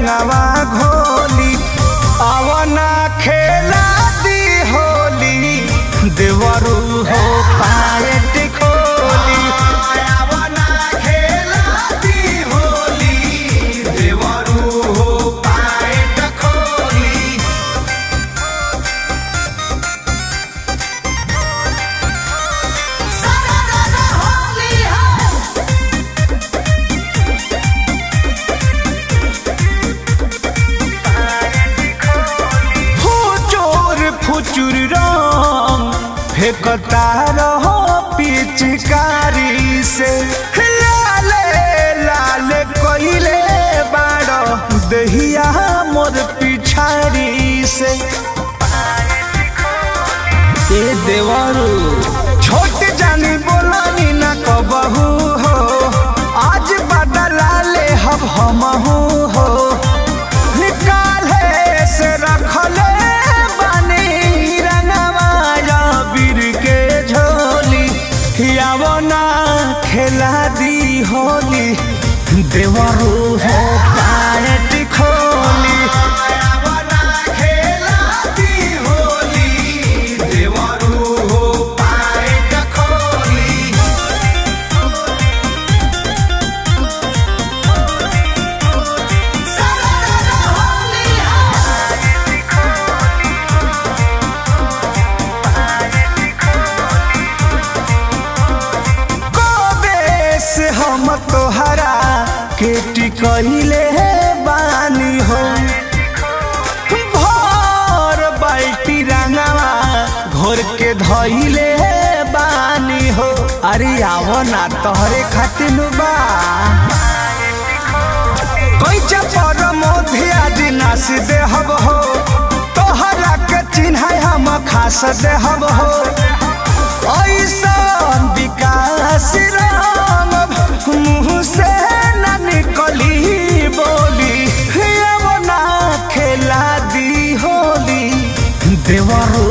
रंगवा घोली अवना खेला दी होली देवरू हो पायट खोली अवना खेला दी होली देवरू हो पायट खोली फुचुर फुचुर रंग फेंकता रहो पिचकारी से लाले लाल कोइले बाड़ो दहिया मोर पिछारी से ए देवरू छोट जानी बोलनी ना कबहू हो आज बदला ले हब हमहू हो निकाले से रखले बनी रंगवा बीर के झोली यावो ना खेला दी होली देवरू हो पायट खोली यावो ना खेला दी होली देवरू हो पायट खोली कबे से हम तोहरा के टिकहिले बानी हो भर बाल्टी रंगवा घोर के धइले बानी हो अरे आवो ना तोहरे खातिर बा कैचा पर मोधे आज नास देहब हो तोहरा के चिन्ह हम खास देहब हो ऐसन विकास राम मुँह से न निकली बोली अब ना खेला दी होली देवरो